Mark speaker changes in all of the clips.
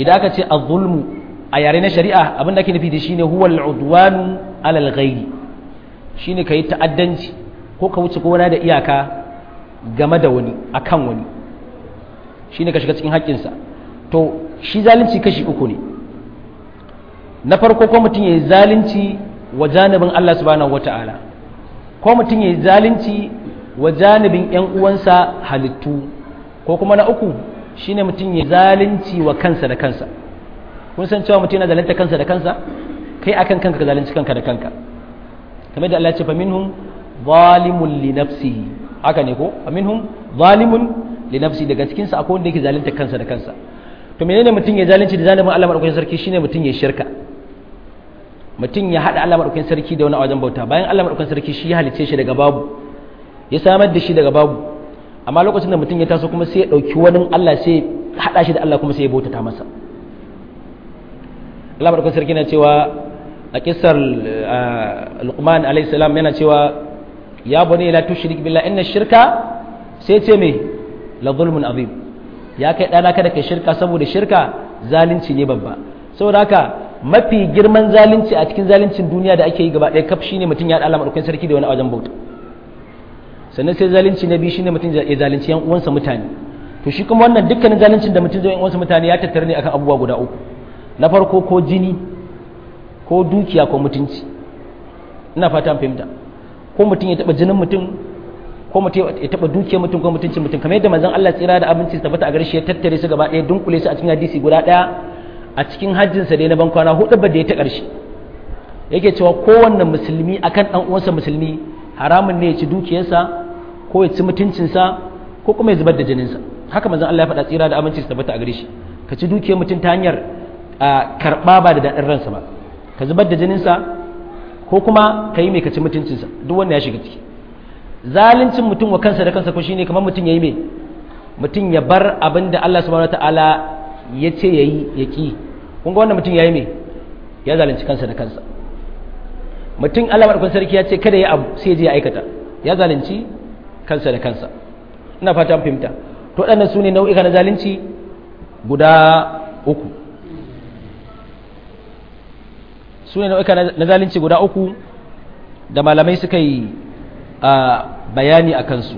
Speaker 1: idan aka ce az-zulmu a yare na shari'a abin da ake nufi da shine huwa al-udwanu ala al-ghairi shine kai ta'addanci ko ka wuce gona da iyaka game da wani akan wani shine ka shiga cikin haƙƙinsa to shi zalunci kashi uku ne na farko ko mutum ya yi zalunci wa janibin Allah subhanahu wata'ala ko mutum ya yi zalunci wa janibin 'yan uwansa halittu ko kuma na uku shine mutum ya zalunci wa kansa da kansa kun san cewa mutum yana zalunta kansa da kansa kai akan kanka ka zalunci kanka da kanka kamar da Allah ya ce fa minhum zalimun li nafsihi haka ne ko fa minhum zalimun li nafsihi daga cikin sa akwai wanda yake zalunta kansa da kansa to menene mutum ya zalunci da zalimin Allah madaukakin sarki shine mutum ya shirka mutum ya hada Allah madaukakin sarki da wani wajen bauta bayan Allah madaukakin sarki shi ya halice shi daga babu ya samar da shi daga babu amma lokacin da mutum ya taso kuma sai ya ɗauki wani Allah sai haɗa shi da Allah kuma sai ya bautata masa Allah barkar sarki na cewa a kisar Luqman alayhi salam yana cewa ya bani la tushrik billah inna shirka sai ce me la zulmun azim ya kai dana kada kai shirka saboda shirka zalunci ne babba saboda haka mafi girman zalunci a cikin zaluncin duniya da ake yi gaba ɗaya kaf shine mutum ya haɗa Allah madaukakin sarki da wani wajen bauta sannan sai zalunci na biyu shine mutum ya zalunci yan uwansa mutane to shi kuma wannan dukkanin zaluncin da mutum zai yan uwansa mutane ya tattare ne akan abubuwa guda uku na farko ko jini ko dukiya ko mutunci ina fata fahimta ko mutum ya taba jinin mutum ko mutum ya taba dukiyar mutum ko mutuncin mutum kamar yadda manzon Allah tsira da abinci su tabbata a gare shi ya tattare su gaba ɗaya dunkule su a cikin hadisi guda ɗaya a cikin hajjinsa da na ban kwana hudu ba da ya ta ƙarshe yake cewa kowanne musulmi akan ɗan uwansa musulmi haramun ne ya ci dukiyarsa ko ya ci mutuncinsa ko kuma ya zubar da jininsa haka manzon Allah ya faɗa tsira da aminci su tabbata a gare shi ka ci dukiyar mutum ta hanyar karɓa ba da daɗin ransa ba ka zubar da jininsa ko kuma ka yi mai ka ci mutuncinsa duk wanda ya shiga ciki zaluncin mutum wa kansa da kansa ko shine kamar mutum ya yi mai mutum ya bar abin da Allah subhanahu wataala ya ce ya yi ya ƙi kun ga wannan mutum ya yi mai ya zalunci kansa da kansa mutum Allah madaukakin sarki ya ce kada ya abu sai je ya aikata ya zalunci kansa da kansa ina fata an fahimta to waɗannan su ne nau'ika na zalunci guda uku su ne nau'ika na zalunci guda uku da malamai suka yi bayani a kansu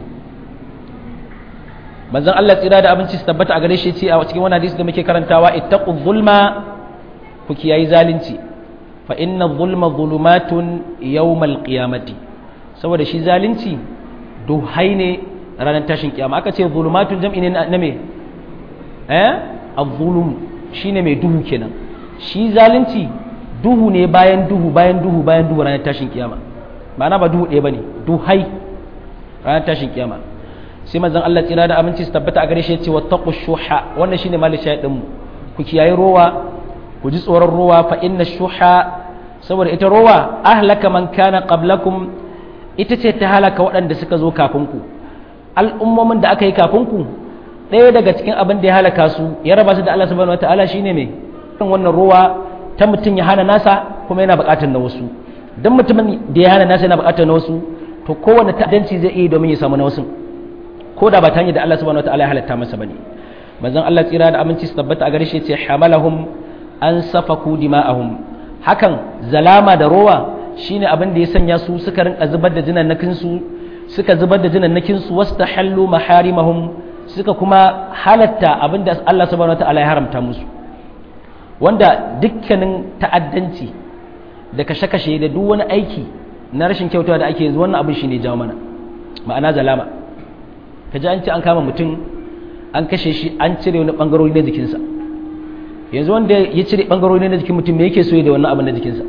Speaker 1: manzon Allah tsira da abinci su tabbata a gare shi ce a cikin wani hadisi da muke karantawa ittaqu zulma ku kiyayi zalunci fa inna zulma zulumatun yawmal qiyamati saboda shi zalunci duhai ne ranar tashin kiyama aka ce zulumatun jam'i ne na me eh az-zulum shine mai duhu kenan shi zalunci duhu ne bayan duhu bayan duhu bayan duhu ranar tashin kiyama ma'ana ba duhu ɗaya bane duhai ranar tashin kiyama sai manzon Allah tsira da aminci su tabbata a gare shi yace wattaqu shuha wannan shine malin shayadin mu ku kiyaye rowa ku ji tsoron rowa fa inna shuha saboda ita rowa ahlaka man kana qablakum ita ce ta halaka waɗanda suka zo kafin ku al'ummomin da aka yi kafin ku ɗaya daga cikin abin da ya halaka su ya raba su da Allah subhanahu wataala shine me wannan rowa ta mutum ya hana nasa kuma yana buƙatar na wasu dan mutumin da ya hana nasa yana buƙatar na wasu to kowanne ta'addanci zai iya domin ya samu na wasu ko da ba ta hanyar da Allah subhanahu wataala ya halatta masa bane manzon Allah tsira da aminci su tabbata a gare shi ce hamalahum an safaku dima'ahum hakan zalama da rowa shine abin da ya sanya su suka rinka zubar da jinannakin su suka zubar da jinannakin su wastahallu maharimahum suka kuma halatta abin da Allah subhanahu wataala ya haramta musu wanda dukkanin ta'addanci da kashe-kashe da duk wani aiki na rashin kyautawa da ake yanzu wannan abin shine jawo mana ma'ana zalama ka ji an ce an kama mutum an kashe shi an cire wani bangarori na jikinsa yanzu wanda ya cire bangarori na jikin mutum me yake so da wannan abin na jikinsa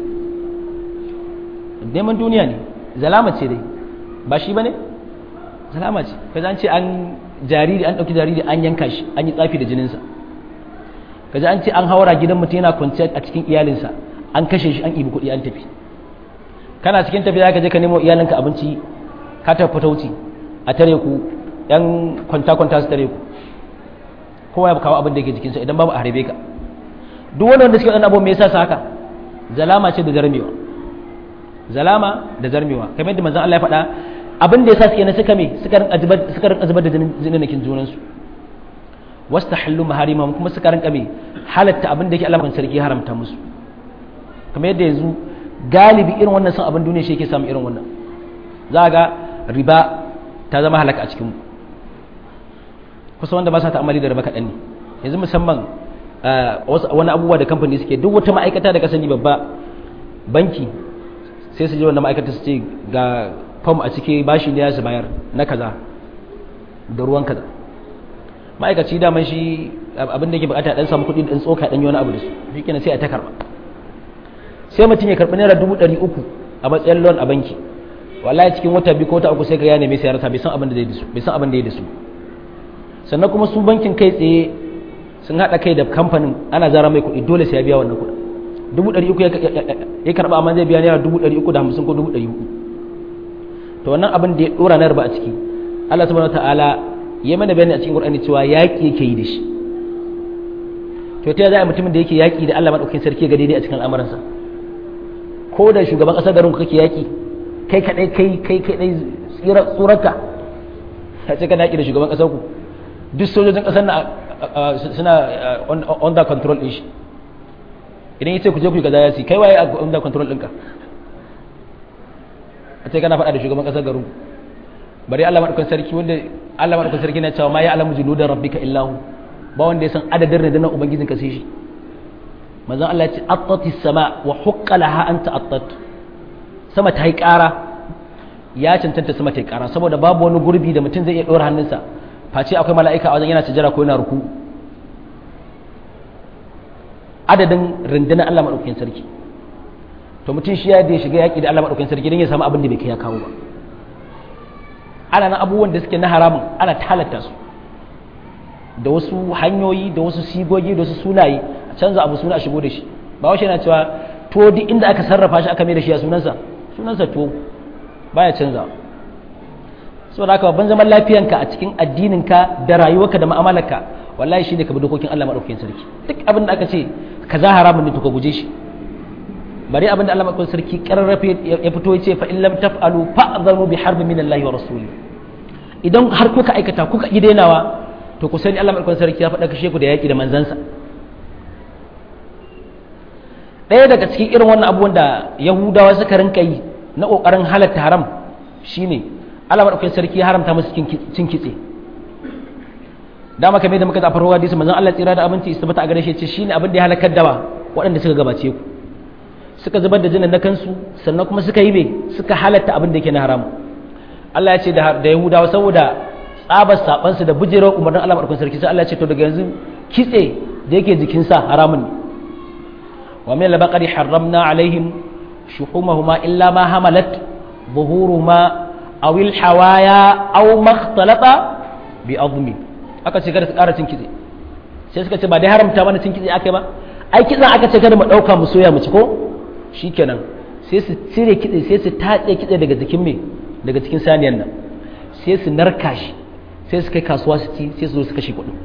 Speaker 1: neman duniya ne zalama ce dai ba shi ba ne zalama ce ka ji an ce an jariri an ɗauki jariri an yanka shi an yi tsafi da jininsa ka ji an ce an haura gidan mutum yana kwanciya a cikin iyalinsa an kashe shi an ibi kuɗi an tafi kana cikin tafiya ka je ka nemo iyalinka abinci ka tafi fatauci a tare ku yan kwanta-kwanta su tare ku kowa ya kawo abin da yake jikinsa idan babu a harbe ka duk wani wanda suke waɗannan abubuwan me yasa su haka zalama ce da zarmewa zalama da zarmewa kamar yadda manzon Allah ya faɗa abin da yasa suke na suka me suka rinka zubar suka rinka zubar da jinin junan su wastahallu maharimahum kuma suka rinka me halatta abin da yake Allah sarki haramta musu kamar yadda yanzu galibi irin wannan son abin duniya shi yake samu irin wannan za ga riba ta zama halaka a cikin kusa wanda ba sa ta'amali da riba kaɗan ne yanzu musamman wani abubuwa da kamfani suke duk wata ma'aikata da ka sani babba banki sai su je wannan ma'aikata su ce ga fam a cike bashi ne ya su bayar na kaza da ruwan kaza ma'aikaci daman shi abin da ke bukata dan samu kuɗi dan tsoka dan yi wani abu da su shi kenan sai a ta karba sai mutum ya karɓi naira dubu ɗari uku a matsayin loan a banki wallahi cikin wata biyu ko wata uku sai ka ya neme sai ya rasa bai san abin da zai da su bai san abin da ya da su sannan kuma su bankin kai tsaye sun haɗa kai da kamfanin ana zara mai kuɗi dole sai ya biya wannan kuɗin dubu ɗari uku ya karɓa amma zai biya naira dubu ɗari uku da hamsin ko dubu ɗari uku to wannan abin da ya ɗora na riba a ciki Allah subhanahu ta'ala ya mana bayani a cikin Qur'ani cewa yaƙi yake yi da shi to ta za a mutumin da yake yaƙi da Allah madaukakin sarki ga daidai a cikin al'amuransa ko da shugaban ƙasar garin kake yaƙi kai kaɗai kai kai kaɗai tsurarka a ce kana yaƙi da shugaban ƙasar ku duk sojojin ƙasar na suna under control ɗin shi idan ya ce ku je ku yi kaza ya ce kai waye under control ɗinka a ce kana faɗa da shugaban ƙasar garin bari Allah madaukakin sarki wanda Allah madaukakin sarki na cewa ma ya alamu junudan rabbika illahu ba wanda ya san adadin rundunar ubangijin ka sai shi manzon Allah ya ce attati sama wa huqqa laha anta attat sama ta yi ƙara ya cancanta sama ta yi ƙara saboda babu wani gurbi da mutum zai iya ɗora hannunsa face akwai mala'ika a wajen yana sujjara ko yana ruku adadin rundunar Allah madaukakin sarki to mutum shi ya da shiga yaƙi da Allah madaukakin sarki don ya samu abin da bai kai ya kawo ba ana nan abubuwan da suke na haramun ana talata su da wasu hanyoyi da wasu sigogi da wasu sunaye a canza abu suna a shigo da shi ba washe yana cewa to duk inda aka sarrafa shi aka mai da shi a sunansa sunansa to baya canza saboda haka babban zaman lafiyanka a cikin addininka da rayuwarka da mu'amalarka wallahi shi ne ka bi dokokin Allah madaukakin sarki duk abin da aka ce kaza haramun ne to ka guje shi bari abin da Allah madaukakin sarki kararrafe ya fito ya ce fa in lam taf'alu fa'dharu bi harbin min Allah wa rasuli idan har kuka aikata kuka yi dainawa to ku sani Allah madaukakin sarki ya faɗa kashe ku da yaki da manzansa ɗaya daga cikin irin wannan abubuwan da Yahudawa suka rinka yi na ƙoƙarin halatta haram shine Allah madaukakin sarki ya haramta musu cin kitse dama kamar da muka zafar ruwa hadisi manzon Allah tsira da abinci istabata a gare shi ce shine abin da ya halakar dawa waɗanda suka gabace ku suka zubar da jinin na kansu sannan kuma suka yi me suka halatta abin da yake na haram Allah ya ce da Yahudawa saboda tsabar sabansu da bujerar umarnin Allah madaukakin sarki sai Allah ya ce to daga yanzu kitse da yake jikinsa haramun ne wa min al-baqari harramna alaihim shuhumahuma illa ma hamalat buhuruhuma aw al-hawaya aw ma ikhtalata bi admi aka ce kada su ƙara cin kitse sai suka ce ba dai haramta mana cin kitse aka ba ai kitsen aka ce kada mu ɗauka mu soya mu ci ko shikenan sai su cire kitse sai su tatse kitse daga jikin me daga cikin saniyan nan sai su narka shi sai su kai kasuwa su ci sai su zo su kashe kuɗin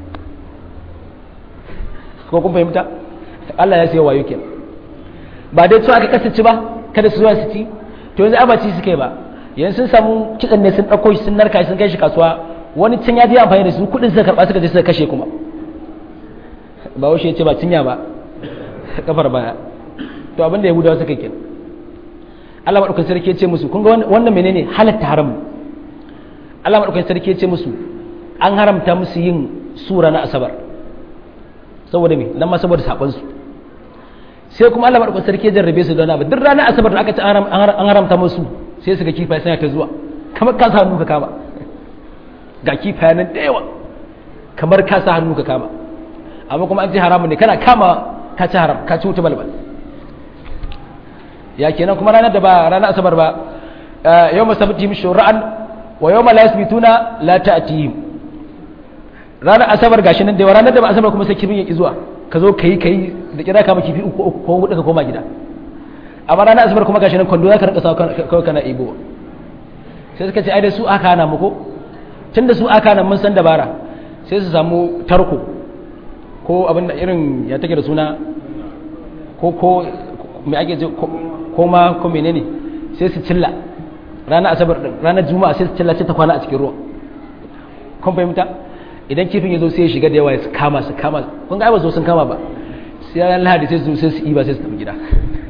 Speaker 1: ko kun fahimta Allah ya sayo wayo kenan ba dai to aka kasance ba kada su zuwa su ci to yanzu abaci su kai ba yanzu sun samu kitsen ne sun ɗauko shi sun narka shi sun kai shi kasuwa wani can ya je amfani da su kuɗin suka karɓa suka je suka kashe kuma ba washe ya ce ba cinya ba kafar baya to abinda yahudawa suka kenan Allah madaukakin sarki ya ce musu kun ga wannan menene halatta haram Allah madaukakin sarki ya ce musu an haramta musu yin sura na asabar saboda me nan ma saboda sakon su sai kuma Allah madaukakin sarki ya jarrabe su da wani abu duk ranar asabar da aka ce an haramta musu sai su ga kifaye suna ta zuwa kamar ka sa hannu ka kama ga kifaye nan da yawa kamar ka sa hannu ka kama amma kuma an ce haramun ne kana kama ka ci haram ka ci wuta balbal ya kenan kuma ranar da ba ranar asabar ba yau masabtihim shura'an wa yau ma la yasbituna la ta'tihim ranar asabar gashi nan da yawa ranar da ba asabar kuma sai kifin ya ki zuwa ka zo kai kai da kira ka kifi uku uku ko hudu ka koma gida amma ranar asabar kuma gashi nan kwando za ka rinka sawa kawai kana ibo sai suka ce ai da su aka hana mu ko tun da su aka hana mun san dabara sai su samu tarko ko abin da irin ya take da suna ko ko mai ake ce ko ma ko menene sai su cilla ranar asabar din ranar juma'a sai su cilla sai ta kwana a cikin ruwa kun fahimta idan kifin ya zo sai ya shiga da yawa ya kama su kama kun ga ai ba zo sun kama ba sai ran lahadi sai su sai su iba sai su tafi gida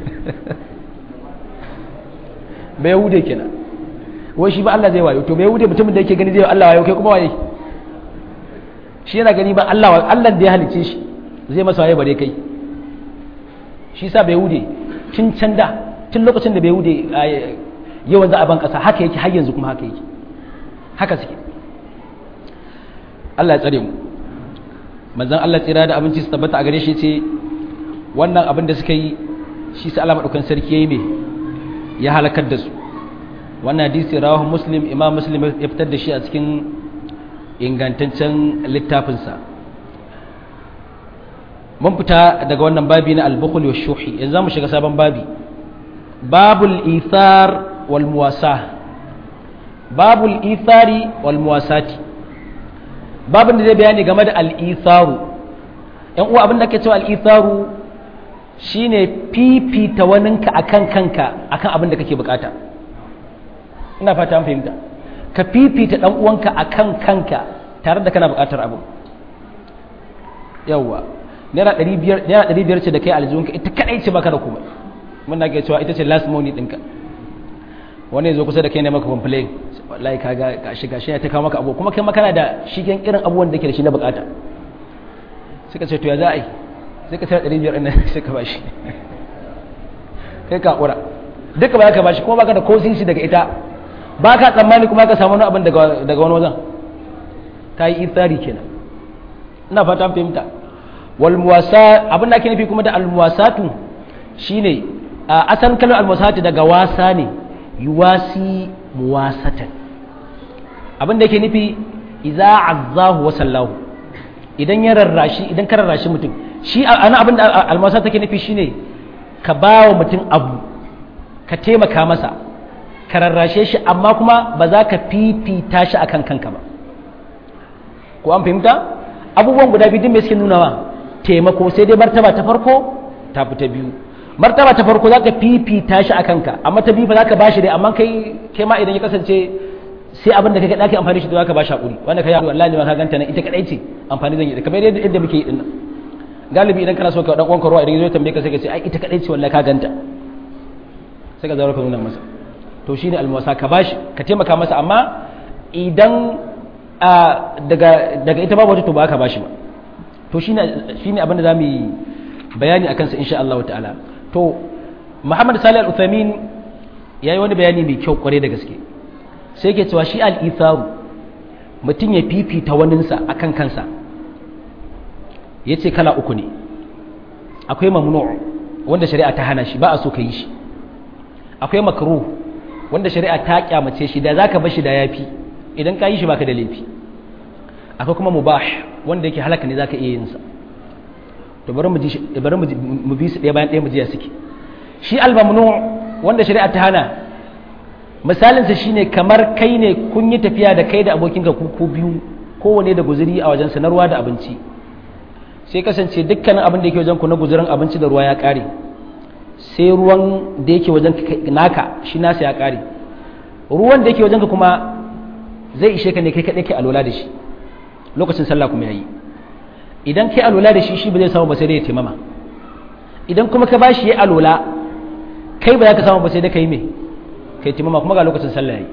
Speaker 1: bai wude kenan wai shi ba Allah zai wayo to bai wude mutumin da yake gani zai Allah wayo kai kuma waye shi yana gani ba Allah Allah da ya halice shi zai masa waye bare kai shi sa bai wude tun can da tun lokacin da bai wude yawan za a ban kasa haka yake har yanzu kuma haka yake haka suke Allah ya tsare mu manzon Allah tsira da abinci su tabbata a gare shi ce wannan abin da suka yi shi sa Allah madaukan sarki yayi me ya halakar da su wannan hadisi rawahu muslim imam muslim ya fitar da shi a cikin ingantaccen littafinsa mun fita daga wannan babi na al-bukhl wa shuhi yanzu mu shiga sabon babi babul ithar wal muwasa babul ithari wal muwasati babin da zai bayani game da al-itharu yan uwa abin da ake cewa al-itharu shine fifita waninka akan kanka akan abin da kake bukata ina fata an fahimta ka fifita dan uwanka akan kanka tare da kana bukatar abu yawwa naira 500 naira 500 ce da kai aljihunka ita kadai ce baka da komai mun na ke cewa ita ce last money dinka wani ya zo kusa da kai ne maka complain wallahi kaga gashi gashi ya ta kawo maka abu kuma kai makana da shigen irin abubuwan da ke da shi na bukata suka ce to ya za a yi sai ka tara 500 ɗin sai ka bashi kai ka ƙura duka ba ka bashi kuma baka da ko sisi daga ita ba ka tsammani kuma ka samu wani abin daga wani wajen ka yi ithari kenan ina fata an fahimta wal muwasa abin da ake nufi kuma da al muwasatu shine a asan kalmar al muwasatu daga wasa ne yuwasi muwasatan abin da yake nufi idza azzahu wa sallahu idan ya rarrashi idan ka rarrashi mutum shi ana abin da almasa take nufi shine ka ba wa mutum abu ka taimaka masa ka rarrashe shi amma kuma ba za ka fifita shi akan kanka ba ko an fahimta abubuwan guda biyu din me suke nunawa taimako sai dai martaba ta farko ta fi ta biyu martaba ta farko za ka fifita shi a kanka amma ta biyu ba za ka bashi dai amma kai kai ma idan ya kasance sai abin da kake dake amfani shi da za ka bashi hakuri wanda kai wallahi ma ka ganta nan ita kadai ce amfani zan yi kamar yadda muke yi dinnan galibi idan kana so ka dan uwanka ruwa idan yazo tambaye ka sai ka ce ai ita kadai ce wallahi ka ganta sai ka zaura ka nuna masa to shine almuwasa ka bashi ka taimaka masa amma idan daga daga ita babu wata to ba ka bashi ba to shine shine abin da zamu yi bayani akan sa insha Allah ta'ala to Muhammad Salih Al-Uthaymeen yayi wani bayani mai kyau kware da gaske sai yake cewa shi al-itharu mutum ya fifita waninsa akan kansa ya ce kala uku ne akwai mamnu wanda shari'a ta hana shi ba a so ka yi shi akwai makruh wanda shari'a ta kyamace shi da zaka bar shi da yafi idan ka yi shi baka da laifi akwai kuma mubah wanda yake halaka ne zaka iya yin sa to bari mu ji bari mu bi su ɗaya bayan ɗaya mu ji ya suke shi al-mamnu wanda shari'a ta hana misalin sa shine kamar kai ne kun yi tafiya da kai da abokinka ku ku biyu kowane da guzuri a wajen sanarwa da abinci sai kasance dukkanin abin da yake wajen ku na guzurin abinci da ruwa ya kare sai ruwan da yake wajen naka shi nasa ya kare ruwan da yake wajen ka kuma zai ishe ka ne kai kaɗai kai alola da shi lokacin sallah kuma yayi idan kai alola da shi shi ba zai samu ba sai dai ya taimama idan kuma ka bashi ya alola kai ba za ka samu ba sai dai kai me kai taimama kuma ga lokacin sallah yayi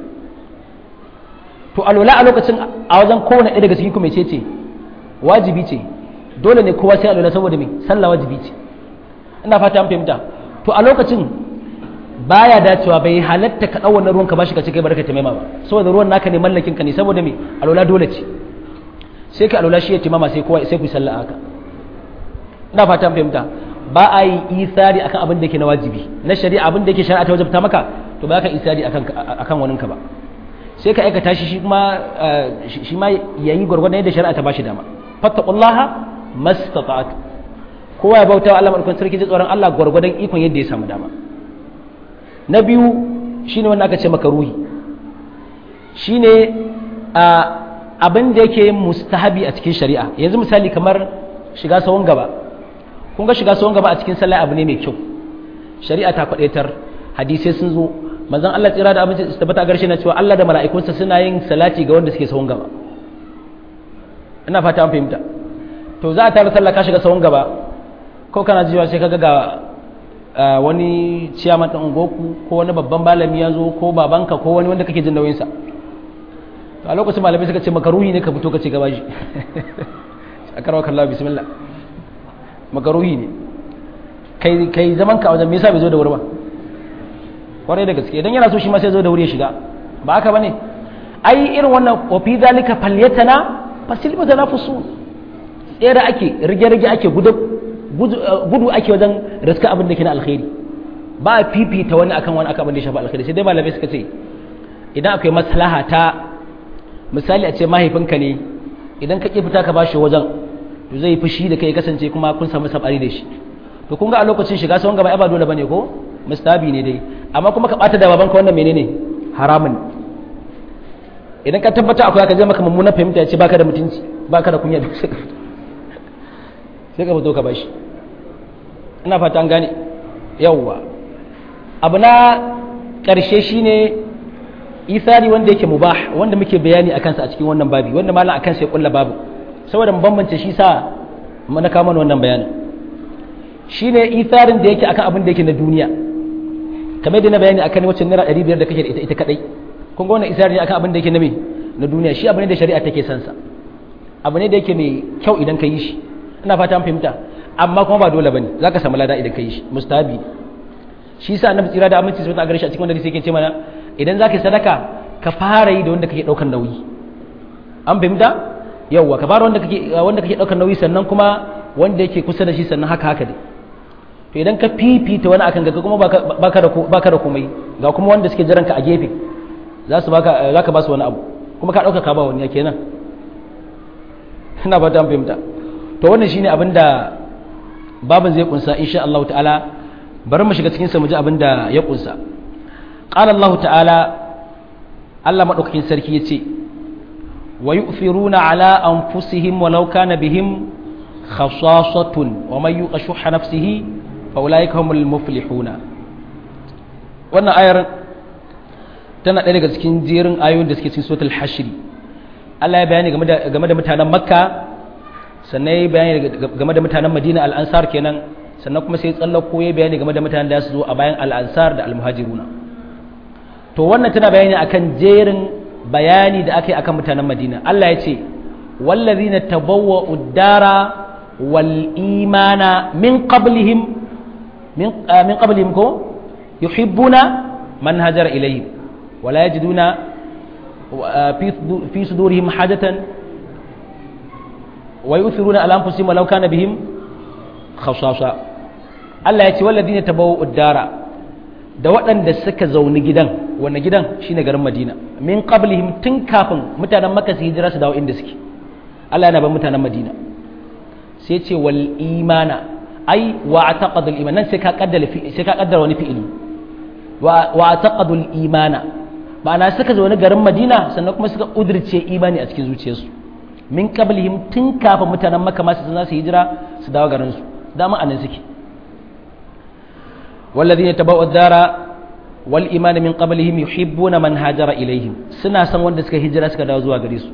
Speaker 1: to alola a lokacin a wajen kowane ɗaya daga cikin ku mai ce ce wajibi ce dole ne kowa sai alwala saboda me sallah wajibi ce ina fata an fahimta to a lokacin baya dacewa bai halatta ka dau wannan ruwan ka bashi ka ce kai barka ta maima ba saboda ruwan naka ne mallakin ka ne saboda me alwala dole ce sai ka alwala shi ya timama sai kowa sai ku sallah haka ina fata an fahimta ba a yi isari akan abin da yake na wajibi na shari'a abin da yake shari'a ta wajabta maka to ba ka isari akan akan waninka ba sai ka aikata shi shi kuma shi ma yayi gwargwadon yadda shari'a ta bashi dama fattaqullaha mastata'at kowa ya bauta wa Allah madaukakin sarki ji tsoron Allah gwargwadon ikon yadda ya samu dama na biyu shine wanda aka ce maka ruhi shine abin da yake mustahabi a cikin shari'a yanzu misali kamar shiga sawon gaba kun ga shiga sawon gaba a cikin sallah abu ne mai kyau shari'a ta kwadaitar hadisai sun zo manzon Allah tsira da abinci su tabbata garshe na cewa Allah da mala'ikunsa suna yin salati ga wanda suke sawon gaba ina fata an fahimta to za a tare sallah ka shiga sahun gaba ko kana jiwa sai kaga ga wani ciyaman ɗin ungoku ko wani babban malami ya zo ko babanka ko wani wanda kake jin nauyinsa to a lokacin malamai suka ce makaruhi ne ka fito ka ce gaba shi a karawa kallawa bismillah makaruhi ne kai kai zaman ka wajen me yasa bai zo da wuri ba kwarai da gaske idan yana so shi ma sai zo da wuri ya shiga ba haka bane ai irin wannan wa fi zalika falyatana fasil mutanafisu tsere ake rige-rige ake gudu ake wajen riska abin da ke na alkhairi ba a fifita wani akan wani akan abin da ya shafa alkhairi sai dai malamai suka ce idan akwai maslaha ta misali a ce mahaifinka ne idan ka ƙi fita ka bashi wajen to zai fushi da kai kasance kuma kun samu sabari da shi to kun ga a lokacin shiga sauran gaba ba dole bane ko mustabi ne dai amma kuma ka bata da babanka wannan menene haramun idan ka tabbata akwai ka je maka mummunan fahimta ya ce baka da mutunci baka da kunya sai ka fito ka bashi ina fata an gane yawwa abu na ƙarshe shine isari wanda yake mubah wanda muke bayani akan sa a cikin wannan babi wanda malam akan sai kulla babu saboda mu bambance shi sa mu na kama wannan bayanin shine isarin da yake akan abin da yake na duniya kamar da na bayani akan wacce naira 500 da kake da ita ita kadai kun ga wannan isari ne akan abin da yake na me na duniya shi abu ne da shari'a take son sa abu ne da yake mai kyau idan ka yi shi ina fata an fahimta amma kuma ba dole bane zaka samu lada idan ka yi shi mustahabi shi yasa annabi tsira da aminci sai ta gare shi a cikin wanda sai yake ce mana idan zaka yi sadaka ka fara yi da wanda kake daukar nauyi an fahimta yawwa ka fara wanda kake wanda kake daukar nauyi sannan kuma wanda yake kusa da shi sannan haka haka dai to idan ka fifita wani akan gaga kuma baka da baka da komai ga kuma wanda suke jiran ka a gefe za su baka zaka ba su wani abu kuma ka dauka ka ba wani kenan ina ba ta fahimta to wannan shine abin da babin zai kunsa insha Allah ta'ala bari mu shiga cikin sa mu ji abin da ya kunsa qala Allah ta'ala Allah madaukakin sarki yace wa yu'thiruna ala anfusihim walau kana bihim khasasatun wa man yuqa shuhha nafsihi fa ulaika humul muflihuna wannan ayar tana ɗaya daga cikin jerin ayoyin da suke cikin suratul hashri Allah ya bayani game da game da mutanen Makka sannan ya bayani game da mutanen Madina al-Ansar kenan sannan kuma sai tsallako ya bayani game da mutanen da su zo a bayan al-Ansar da al-Muhajiruna to wannan tana bayani akan jerin bayani da aka yi akan mutanen Madina Allah ya ce wallazina tabawwa'u ad-dara wal imana min qablihim min min qablihim ko yuhibbuna man hajara ilayhim wala yajiduna في صدورهم حاجة ويؤثرون على أنفسهم ولو كان بهم خصاصة Allah ya ce wallazi ne tabawo uddara da waɗanda suka zauni gidan wanne gidan shine garin Madina min qablihim tun kafin mutanen Makka su hijira su dawo inda suke Allah yana ban mutanen Madina sai ce wal imana ai wa ataqadul iman nan sai ka kaddara sai ka kaddara wani fi'ili wa wa ataqadul imana ma'ana suka zo wani garin madina sannan kuma suka udurce imani a cikin zuciyarsu min qablihim tun kafin mutanen makka ma su za su hijira su dawo garin su dama anan suke والذين تبوا الدار والإيمان من قبلهم يحبون من هاجر إليهم سنة سن wanda suka hijira suka dawo zuwa gare su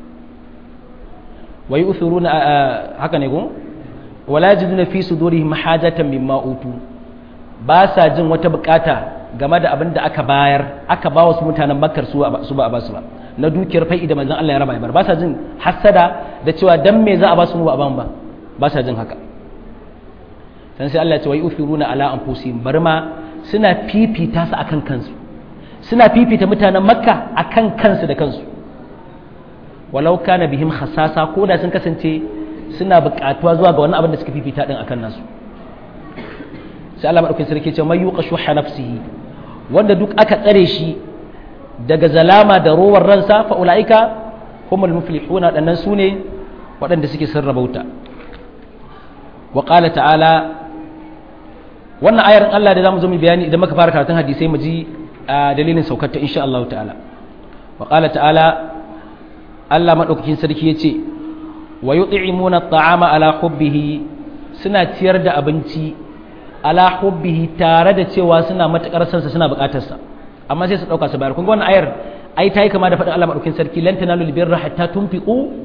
Speaker 1: wa yu'thiruna haka ne ko wala yajiduna fi sudurihim hajatan mimma utu ba sa jin wata bukata game da abin da aka bayar aka ba wasu mutanen makkar su ba a ba su ba na dukiyar fa'i da manzon Allah ya raba bar ba sa jin hasada da cewa dan me za a ba su mu ba a ban ba ba sa jin haka san sai Allah ya ce wa yufiruna ala anfusihim bar ma suna fifita su akan kansu suna fifita mutanen makka akan kansu da kansu walau kana bihim khasasa ko da sun kasance suna buƙatuwa zuwa ga wani abin da suka fifita din akan nasu sai Allah madaukakin sarki ce mai yuqa shuha nafsihi wanda duk aka tsare shi daga zalama da rowar ransa fa ulaika humul muflihuna dannan sune waɗanda suke sarrabauta wa qala ta'ala wannan ayar Allah da zamu zo mu bayani idan muka fara karatun hadisai mu ji dalilin saukar ta insha Allah ta'ala wa qala ta'ala Allah madaukakin sarki yace wa yut'imuna at'ama ala hubbihi suna ciyar da abinci ala hubbihi tare da cewa suna matakar sansa suna bukatar sa amma sai su dauka su bayar kun ga wannan ayar ai tayi kama da faɗin Allah madaukakin sarki lan tanalu birra hatta tunfiqu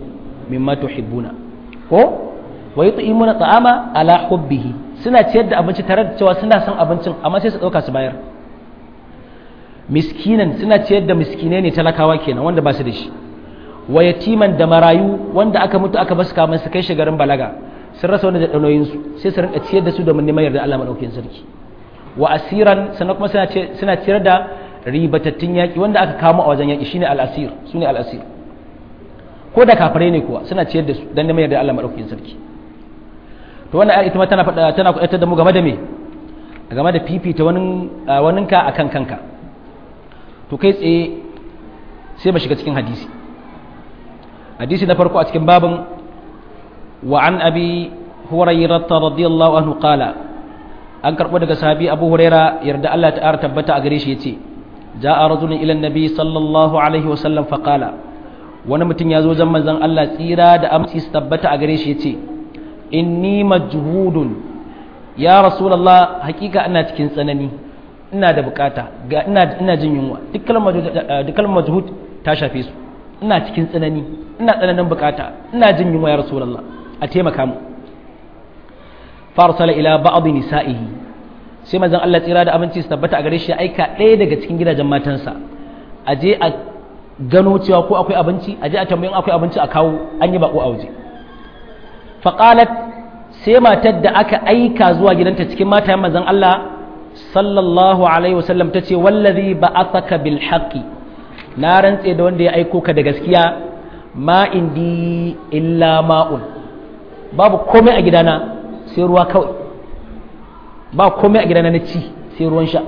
Speaker 1: mimma tuhibbuna ko wa yut'imuna ta'ama ala hubbihi suna ciyar da abinci tare da cewa suna son abincin amma sai su dauka su bayar miskinan suna ciyar da miskinai ne talakawa kenan wanda ba su da shi wa yatiman da marayu wanda aka mutu aka basu kamar su kai shi garin balaga sun rasa wanda da ɗanoyin su sai su rinka ciyar da su domin neman yarda Allah madaukakin sarki wa asiran sannan kuma suna suna ciyar da ribatattun yaki wanda aka kamo a wajen yaki shine al-asir sune al-asir ko da kafirai ne kuwa suna ciyar da su dan neman yarda Allah madaukakin sarki to wannan ayar ita ma tana faɗa tana kuɗatar da mu game da me game da fifita wani waninka akan kanka to kai tsaye sai mu shiga cikin hadisi hadisi na farko a cikin babin wa an abi hurairah radiyallahu anhu qala an karbo daga sahabi abu huraira yarda Allah ta tabbata a gare shi yace ja'a rajulun ila annabi sallallahu alaihi wasallam fa qala wani mutum ya zo zan manzon Allah tsira da amsi su tabbata a gare shi yace inni majhudun ya rasulullah hakika ina cikin tsanani ina da bukata ga ina ina jin yunwa duk kalmar majhud ta shafe su ina cikin tsanani ina tsananin bukata ina jin yunwa ya rasulullah a taimaka mu farsala ila ba'd nisa'ihi sai manzon Allah tsira da abinci su tabbata a gare shi aika ɗaya daga cikin gidajen matansa a je a gano cewa ko akwai abinci a je a tambayin akwai abinci a kawo an yi bako a waje faqalat sai matar da aka aika zuwa gidanta cikin matayen manzon Allah sallallahu alaihi wasallam tace wallazi ba'athaka bil haqqi na rantse da wanda ya aiko ka da gaskiya ma indi illa ma'un babu komai a gidana sai ruwa kawai ba komai a gidana na ci sai ruwan sha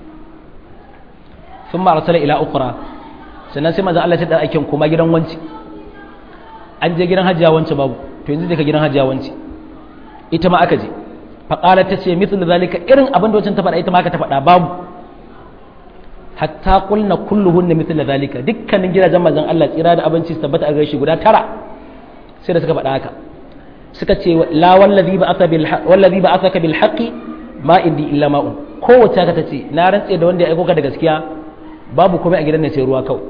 Speaker 1: sun ma arsala ila ukra sannan sai manzo Allah ya da aikin kuma gidan wanci an je gidan hajiya wanci babu to yanzu ka gidan hajiya wanci ita ma aka je faqala ta ce mithlu zalika irin abin da wancan ta faɗa ita ma aka ta faɗa babu hatta qulna kulluhunna mithla zalika dukkanin gidajen manzon Allah tsira da abinci su tabbata a gare shi guda tara sai da suka faɗa haka suka ce la wallazi ba'atha bil wallazi ba'athaka bil haqqi ma indi illa ma'un kowace ka tace na rantse da wanda ya aiko ka da gaskiya babu komai a gidan ne sai ruwa kawai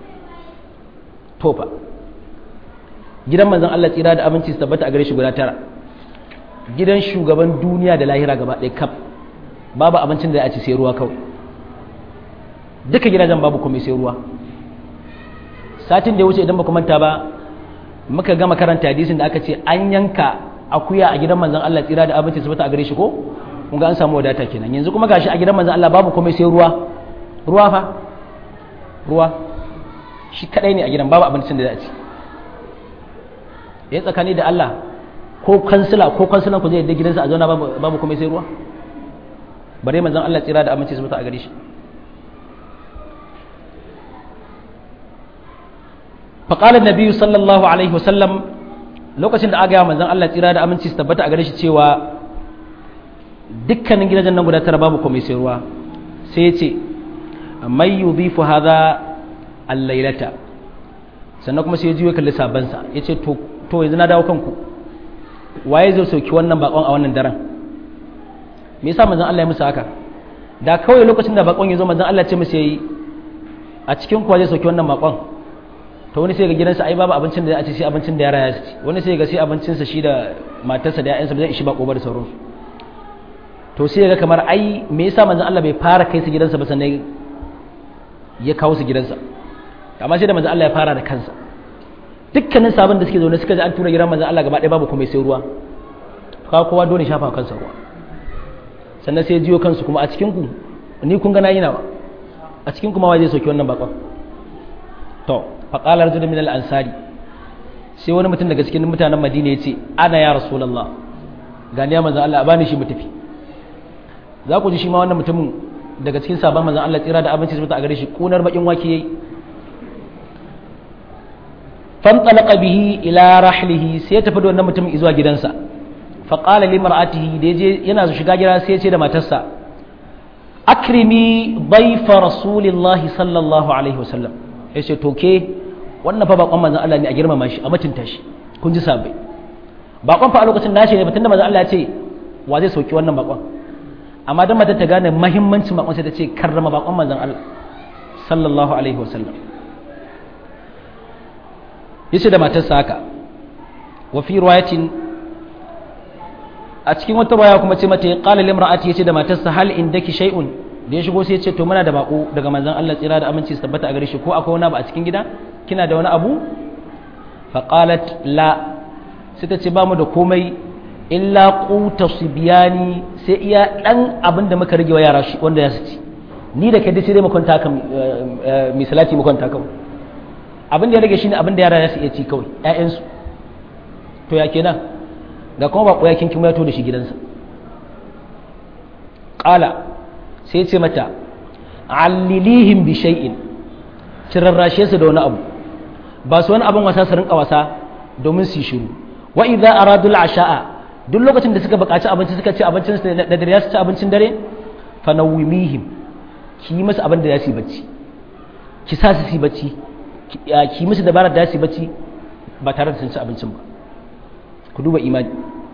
Speaker 1: to fa gidan manzon Allah tsira da abinci su tabbata a gare shi guda tara gidan shugaban duniya da lahira gaba ɗaya kaf babu abincin da ya ci sai ruwa kawai duka gidajen babu komai sai ruwa satin da ya wuce idan ba ku manta ba muka gama karanta hadisin da aka ce an yanka akuya a gidan manzon Allah tsira da abinci su a gare shi ko kun ga an samu wadata kenan yanzu kuma gashi a gidan manzon Allah babu komai sai ruwa ruwa fa ruwa shi kadai ne a gidan babu abincin da za a ci ya tsakani da Allah ko kansila ko kansilan ku zai yadda gidansa a zauna babu komai sai ruwa bare manzon Allah tsira da abinci su a gare shi فقال النبي صلى الله عليه وسلم lokacin da aga manzon Allah tsira da aminci su tabbata a gare shi cewa dukkanin gidajen nan guda tara babu komai sai ruwa sai ya ce mai yudhifu hadha al-lailata sannan kuma sai ya jiyo kalli sabansa ya ce to to yanzu na dawo kanku waye zai sauki wannan bakon a wannan daren me yasa manzon Allah ya musu haka da kawai lokacin da bakon ya zo manzon Allah ya ce musu yayi a cikin kuwa zai sauki wannan bakon to wani sai ga gidansa ai babu abincin da za a ci sai abincin da yara ya ci wani sai ga sai abincinsa shi da matarsa da ƴaƴansa ba zai ishi ba kobar sauransu to sai ga kamar ai me yasa manzon Allah bai fara kai su gidansa ba sannan ya kawo su gidansa amma sai da manzon Allah ya fara da kansa dukkanin sabon da suke zaune suka ji an tura gidan manzon Allah gaba ɗaya babu komai sai ruwa kawo kowa dole shafa kansa ruwa sannan sai jiyo kansu kuma a cikin ku ni kun ga nayi nawa a cikin kuma wa zai soki wannan bakon to faƙalar rajulun min al-ansari sai wani mutum daga cikin mutanen madina ya ce ana ya rasulallah gani ya manzan Allah a bani shi mu tafi za ku ji shi ma wannan mutumin daga cikin sabon manzan Allah tsira da abinci su a gare shi kunar bakin wake yayi fantalaqa bihi ila rahlihi sai ya tafi da wannan mutumin zuwa gidansa faqala li mar'atihi da yaje yana shiga gida sai ya ce da matarsa akrimi dayfa rasulillahi sallallahu alaihi wasallam ya ce to ke wannan fa bakon manzon Allah ne a girmama shi a mutunta shi kun ji sabai bakon fa a lokacin nashi ne tunda manzon Allah ya ce wa zai sauki wannan bakon amma dan mata ta gane muhimmancin bakon sai ta ce karrama bakon manzon Allah sallallahu alaihi wasallam yace da matarsa haka wa fi riwayatin a cikin wata riwaya kuma ce mata qala limra'ati yace da matarsa hal indaki shay'un da ya shigo sai ya ce to muna da bako daga manzon Allah tsira da aminci su tabbata a gare shi ko akwai wani abu a cikin gida kina da wani abu fa qalat la sai ta ce ba mu da komai illa quta sibyani sai iya dan abin da muka rage wa yara shi wanda ya ci ni da kai dai sai dai mu kwanta kan misalati mu kwanta kan abin da ya rage shine abin da yara za su iya ci kawai ƴaƴan su to ya kenan ga kuma bako ya kinkin ya to da shi gidansa qala sai ce mata allilihim bi shay'in ki rarrashe su da wani abu ba su wani abin wasa su rinka wasa domin su shiru wa idza aradul asha'a duk lokacin da suka buƙaci abinci suka ci abincin da dare su ci abincin dare fa nawimihim ki yi musu abin da za su yi bacci ki sa su yi bacci ki yi musu dabarar da za su yi bacci ba tare da sun ci abincin ba ku duba imani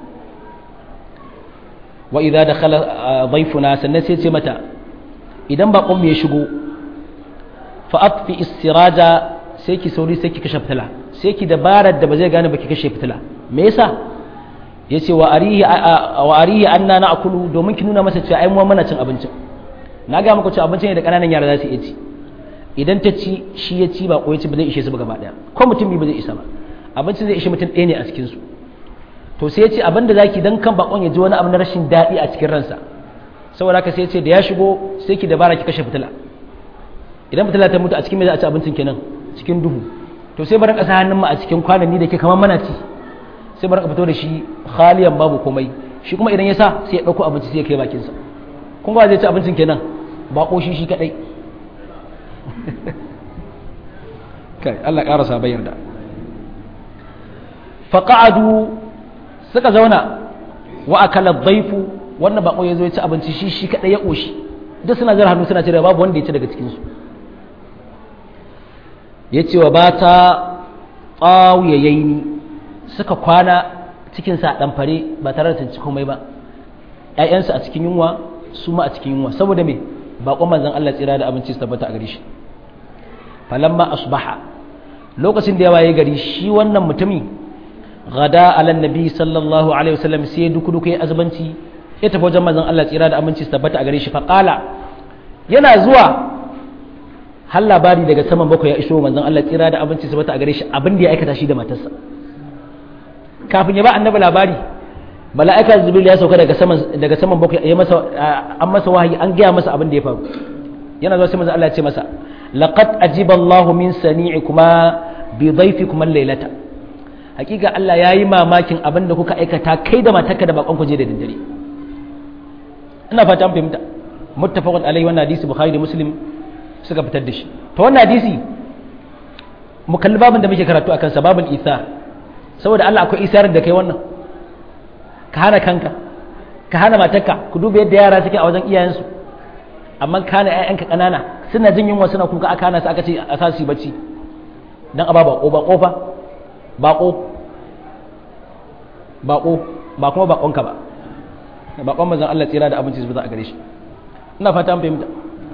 Speaker 1: wa idza dakhala dhayfuna sannan sai ce mata idan bakon mu ya shigo fa atfi istiraja sai ki sauri sai ki kashe fitila sai ki dabarar da ba zai gane ba ki kashe fitila me yasa yace wa arihi wa arihi anna na'kulu domin ki nuna masa cewa ai mu muna cin abincin na ga muku cewa abincin ne da kananan yara za su iya ci idan ta ci shi ya ci ba ko ya ci ba zai ishe su ba gaba daya ko mutum bi ba zai isa ba abincin zai ishe mutum ɗaya ne a cikin su to sai ya ce abin da zaki dan kan bakon ya ji wani abu na rashin daɗi a cikin ransa saboda haka sai ya ce da ya shigo sai ki dabara ki kashe fitila idan fitila ta mutu a cikin me za a ci abincin kenan cikin duhu to sai barin ƙasa hannun mu a cikin kwanani da ke kamar mana ci sai barin fito da shi khaliyan babu komai shi kuma idan ya sa sai ya ɗauko abinci sai ya kai bakinsa kun ga zai ci abincin kenan ba ko shi shi kadai kai Allah ƙara sa bayar da faqa'adu suka zauna wa akala dhaifu wannan bako ya zo ya ci abinci shi shi kadai ya koshi duk suna zara hannu suna cire babu wanda ya ci daga cikin su yace wa bata tsawiyayaini suka kwana cikin sa dan fare ba tare da tunci komai ba ƴaƴansu a cikin yunwa su ma a cikin yunwa saboda me baƙon manzon Allah tsira da abinci su tabbata a gare shi falamma asbaha lokacin da ya waye gari shi wannan mutumi gada ala nabi sallallahu alaihi wasallam sai duku duku ya azubanci ya tafi wajen manzon Allah tsira da abinci su tabbata a gare shi faqala yana zuwa har labari daga saman bakwai ya iso manzon Allah tsira da abinci su tabbata a gare shi abin da ya aikata shi da matarsa kafin ya ba annabi labari mala'ika jibril ya sauka daga saman daga saman bakwai ya masa an masa wahayi an gaya masa abin da ya faru yana zuwa sai manzo Allah ya ce masa laqad ajiba Allahu min sani'ikuma bi dhayfikuma laylata hakika Allah ya yi mamakin abin da kuka aikata kai da matarka da bakon ku je da daddare ina fata an fahimta muttafaqun alaihi wannan hadisi bukhari da muslim suka fitar da shi to wannan hadisi mu kalli babin da muke karatu akan sababul ithar saboda Allah akwai isarin da kai wannan ka hana kanka ka hana matarka ku duba yadda yara suke a wajen iyayensu amma ka hana ƴaƴanka ƙanana suna jin yunwa suna kuka aka hana su aka ce a sa su bacci dan aba bako ba kofa bako bako ba kuma bakonka ba bakon manzon Allah tsira da abinci su za a gare shi ina fata an fahimta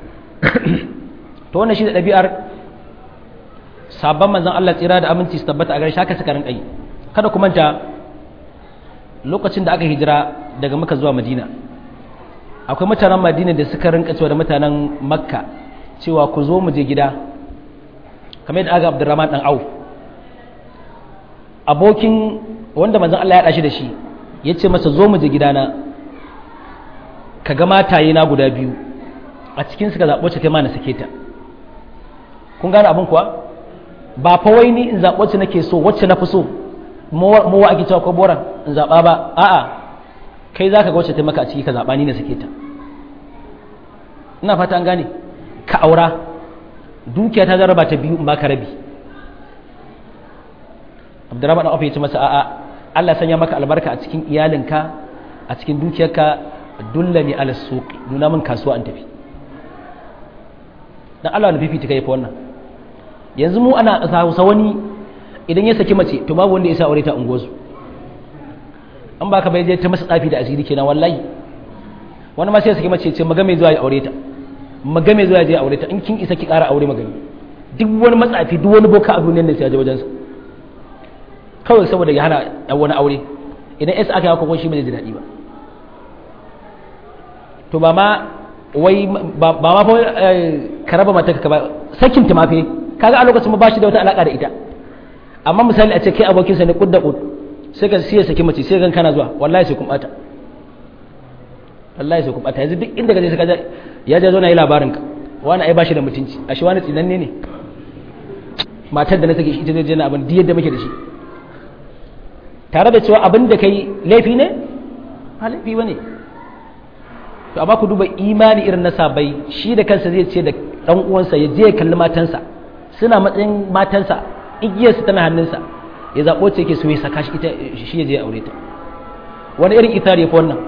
Speaker 1: to wannan shi da ɗabi'ar sabon manzon Allah tsira da aminci su tabbata a gare shi haka suka rinka yi kada ku manta lokacin da aka hijira daga maka zuwa madina akwai mutanen madina da suka rinka cewa da mutanen makka cewa ku zo mu je gida kamar yadda aga abdurrahman dan auf abokin wanda manzon Allah ya dashi da shi ya ce masa zo mu je gidana ka ga mataye na guda biyu a cikin suka zaɓo ce kai ma na sake ta kun gane abin kuwa ba fa wai ni in zaɓo ce nake so wacce na fi so mu wa ake cewa ko boran in zaɓa ba a'a kai za ka ga wacce ta maka a ciki ka zaɓa ni na sake ta ina fata an gane ka aura dukiya ta zaraba ta biyu in baka rabi abdurrahman dan ya ce masa a'a Allah sanya maka albarka a cikin iyalinka a cikin dukiyarka dullani ala suq nuna min kasuwa an tafi dan Allah na fifita kai fa wannan yanzu mu ana hausa wani idan ya saki mace to babu wanda ya sa aure ta ungozu an baka bai je ta masa tsafi da asiri kenan wallahi wani ma sai ya saki mace ce maga mai zuwa ya aure ta maga mai zuwa ya je aure ta in kin isa ki ƙara aure magani duk wani matsafi duk wani boka a duniyar nan sai ya je wajen sa kawai saboda ya hana wani aure idan yasa aka yi haka shi ba zai ji daɗi ba to ba ma wai ba ma fa ka raba mata ka ba sakin ta mafe kaga a lokacin ba shi da wata alaka da ita amma misali a ce kai abokin sa ne kud da kud sai ka siya saki mace sai gan kana zuwa wallahi sai kun bata wallahi sai kun bata yanzu duk inda ka je sai ka ya je zo na yi labarin ka wani ai bashi da mutunci a shi wani tsinanne ne matar da na sake shi ita zai je na abin diyar da muke da shi tare da cewa abin da kai laifi ne ba laifi ba ne to amma ku duba imani irin na sabai shi da kansa zai ce da dan uwansa ya je ya kalli matansa suna matsayin matansa igiyar su tana hannunsa ya zabo ce yake so ya saka shi ita shi ya je ya aure ta wani irin ithari ko wannan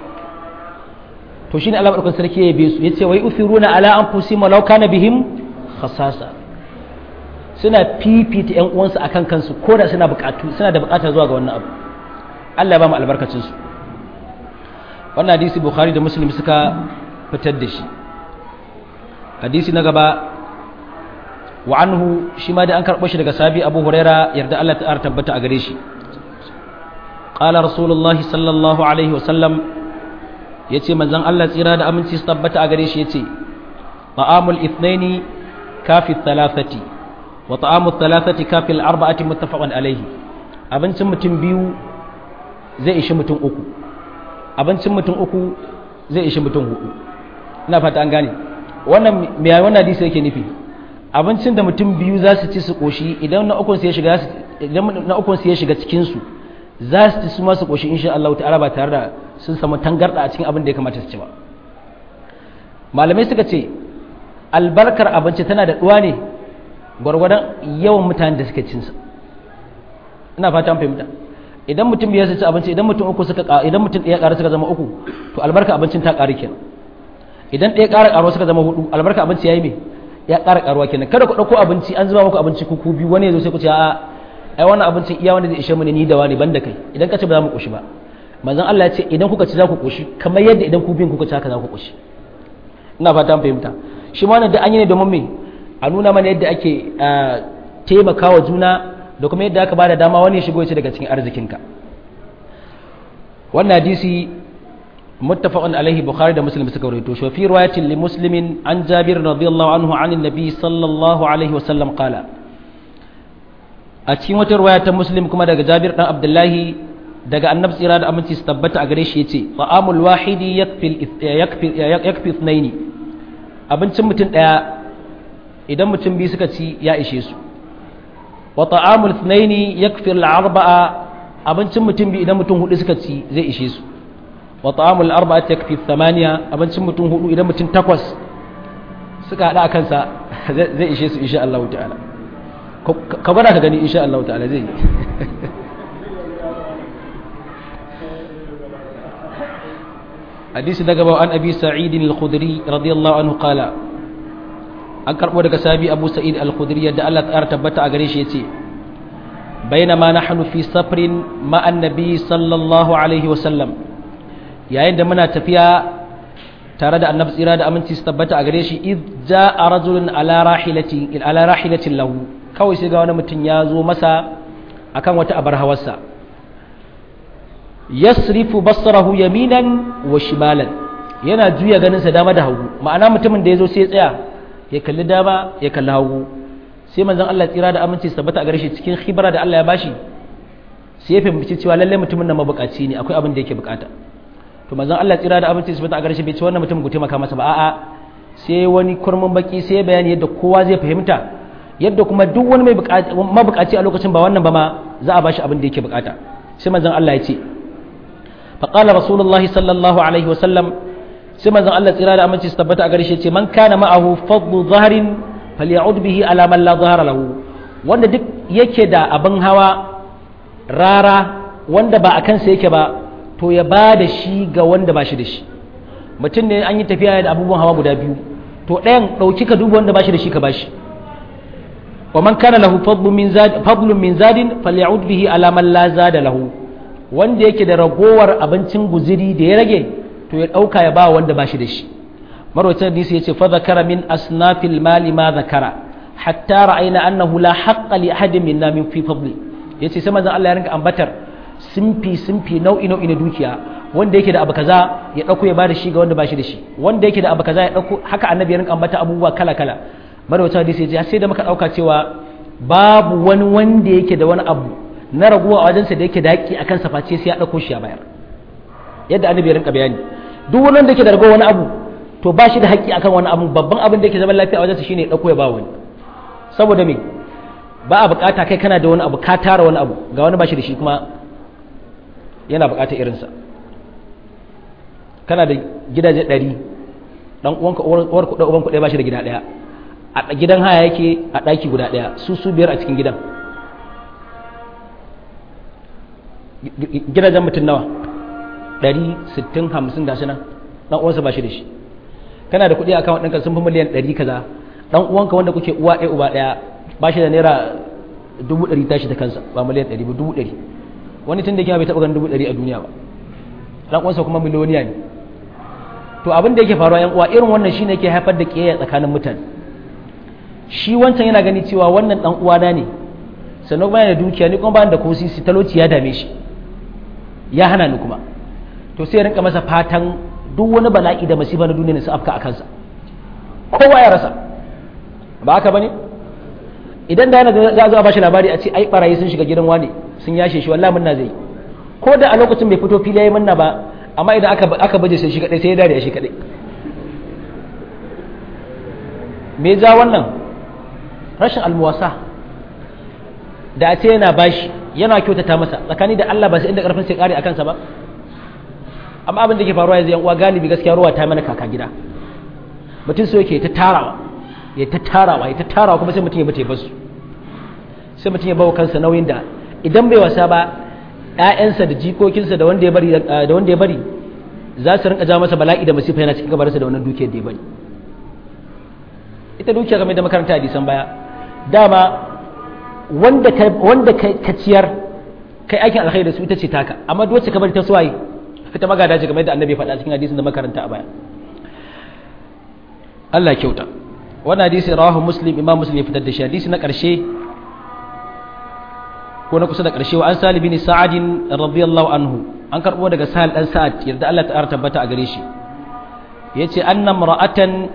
Speaker 1: to shine Allah barkan sarki ya yabe su yace wai uthiruna ala anfusihim law kana bihim khasasa suna fifita yan uwansu akan kansu ko da suna bukatu suna da bukata zuwa ga wannan abu Allah ya ba mu albarkacin su wannan hadisi bukhari da muslim suka fitar da shi hadisi na gaba wa anhu shi ma da an karɓo shi daga sabi abu huraira yarda Allah ta tabbata a gare shi qala rasulullahi sallallahu alaihi wasallam yace manzon Allah tsira da aminci su tabbata a gare shi yace ta'amul ithnaini kafi thalathati wa ta'amul thalathati kafi al-arba'ati muttafaqun alaihi abincin mutum biyu zai ishi mutum uku abincin mutum uku zai ishi mutum hudu ina fata an gane wannan me wannan hadisi yake nufi abincin da mutum biyu za su ci su koshi idan na ukun su ya shiga idan na ukun su ya shiga cikin su za su ci su ma su koshi insha Allah ta'ala ba tare da sun samu tangarda a cikin abin da ya kamata su ci ba malamai suka ce albarkar abinci tana da duwa ne gwargwadon yawan mutanen da suke cin sa ina fata an fahimta idan mutum biyar su ci abinci idan mutum uku suka idan mutum ɗaya ƙara suka zama uku to albarka abincin ta ƙari kenan idan ɗaya ƙara ƙaruwa suka zama hudu albarka abinci yayi me ya ƙara ƙaruwa kenan kada ku ɗauko abinci an zuba muku abinci ku biyu wani ya zo sai ku ce a'a ai wannan abincin iya wanda zai ishe mu ne ni da wani banda kai idan ka ce ba za mu ƙoshi ba manzon Allah ya ce idan kuka ci za ku ƙoshi kamar yadda idan ku biyun kuka ci haka za ku ƙoshi ina fata an fahimta shi ma wannan da an yi ne domin me a nuna mana yadda ake taimakawa juna da kuma yadda aka bada dama wani ya shigo ya ci daga cikin arzikinka wannan hadisi muttafaqun alaihi bukhari da muslim suka rawaito shi fi riwayatin li muslimin an jabir radiyallahu anhu an annabi sallallahu alaihi wasallam qala a cikin wata riwaya ta muslim kuma daga jabir dan abdullahi daga annabi tsira da aminci su tabbata a gare shi yace ta'amul wahidi yakfi yakfi yakfi ithnaini abincin mutum daya idan mutum biyu suka ci ya ishe su wa ta'amul ithnaini yakfi al-arba'a abincin mutum biyu idan mutum hudu suka ci zai ishe su wa ta'amul arba'ati yakfi thamaniya abincin mutum hudu idan mutum takwas suka hada akan sa zai ishe su insha Allah ta'ala ka gwada ka gani insha Allah ta'ala zai hadisi daga bawa an abi sa'id al-khudri radiyallahu anhu qala an karbo daga sabi abu sa'id al-khudri yadda Allah ta tabbata a gare shi yace bainama nahnu fi safrin ma annabi sallallahu alaihi wa sallam yayin da muna tafiya tare da annabi tsira da aminci su tabbata a gare shi id ja'a rajulun ala rahilati ala rahilatin lahu kawai sai ga wani mutum ya zo masa akan wata abar hawarsa yasrifu basarahu yaminan wa shimalan yana juya ganinsa dama da hagu ma'ana mutumin da ya zo sai ya tsaya ya kalli dama ya kalli hagu sai manzon Allah tsira da aminci tabbata a gare shi cikin khibra da Allah ya bashi sai ya fahimci cewa lalle mutumin nan mabukaci ne akwai abin da yake bukata to manzon Allah tsira da aminci tabbata a gare shi bai ce wannan mutum ku taimaka masa ba a'a sai wani kurmin baki sai bayani yadda kowa zai fahimta yadda kuma duk wani mai mabukaci a lokacin ba wannan ba ma za a bashi abin da yake bukata sai manzon Allah ya ce فقال رسول الله صلى الله عليه وسلم سما زن الله تيرا da aminci su tabbata a gare shi ce man kana ma'ahu fadlu zaharin faly'ud bihi ala man la zahara lahu wanda duk yake da abin hawa rara wanda ba a kansa yake ba to ya ba da shi ga wanda ba shi da shi mutum ne an yi tafiya da abubuwan hawa guda biyu to ɗayan ɗauki ka duba wanda ba shi da shi ka ba shi wa man kana lahu fadlun min zadin faly'ud bihi ala man la zada lahu wanda yake da ragowar abincin guziri da ya rage to ya ɗauka ya ba wanda ba shi da shi marwacin hadisi ya ce fa zakara min asnafil mali ma zakara hatta ra'ayna annahu la haqqa li ahadin minna min fi fadli yace sai manzon Allah ya rinka ambatar simfi simfi nau'i nau'i na dukiya wanda yake da abu kaza ya dauko ya bada shi ga wanda ba shi da shi wanda yake da abu kaza ya dauko haka annabi ya rinka ambata abubuwa kala kala marwata hadisi ya sai da muka dauka cewa babu wani wanda yake da wani abu na raguwa a wajensa da yake da haƙƙi akan sa face sai ya dauko shi ya bayar yadda annabi ya rinka bayani duk wani wanda yake da raguwa wani abu to ba shi da haƙƙi akan wani abu babban abin da yake zaman lafiya a wajensa shine ya dauko ya ba wani saboda me ba a bukata kai kana da wani abu ka tara wani abu ga wani ba shi da shi kuma yana bukatar irinsa kana da gidaje ɗari ɗan uwanka uwar kuɗa uban kuɗa ba shi da gida ɗaya a gidan haya yake a ɗaki guda ɗaya su su biyar a cikin gidan gidajen mutum nawa ɗari sittin hamsin ga nan ɗan uwansa ba shi da shi kana da kuɗi a kan ɗinka sun fi miliyan ɗari kaza ɗan uwanka wanda kuke uwa ɗaya uba ɗaya ba shi da naira dubu ɗari tashi da kansa ba miliyan ɗari ba dubu ɗari wani tun da kima bai taɓa ganin dubu ɗari a duniya ba ɗan uwansa kuma miliyoniya ne to abin da yake faruwa yan uwa irin wannan shine yake haifar da ƙiyayya tsakanin mutane shi wancan yana gani cewa wannan ɗan uwana ne sannan kuma yana da dukiya ni kuma ba da ko sisi talauci ya dame shi ya hana ni kuma to sai ya rinka masa fatan duk wani bala'i da masifa na duniya ne su afka a kansa kowa ya rasa ba haka bane idan da yana za a zo a bashi labari a ce ai barayi sun shiga gidan wane sun yashe shi wallahi munna zai ko da a lokacin bai fito fili yayi munna ba amma idan aka aka baje sai shi kadai sai ya dare shi kadai me ja wannan rashin almuwasa da a ce yana bashi yana kyautata masa tsakani da Allah ba sai inda karfin sai kare akan sa ba amma abin da ke faruwa yanzu yan uwa galibi gaskiya ruwa ta mana kaka gida mutum so yake ta tarawa ya ta tarawa ya ta tarawa kuma sai mutum ya bace basu sai mutum ya bawa kansa nauyin da idan bai wasa ba ƴaƴansa da jikokinsa da wanda ya bari da wanda ya bari za su rinka ja masa bala'i da masifa yana cikin gabarsa da wannan dukiyar da ya bari ita dukiya game da makaranta hadisan baya dama wanda ka wanda ka ciyar kai aikin alkhairi da su ita ce taka amma duk wacce ka bari ta suwaye ita magada ce game da annabi faɗa cikin hadisin da makaranta a baya Allah kyauta wannan hadisi rawahu muslim imam muslim ya fitar da shi hadisi na ƙarshe ko na kusa da ƙarshe wa an sali bin sa'adin radiyallahu anhu an karɓo daga sahal dan sa'ad yarda Allah ta tabbata a gare shi yace anna mar'atan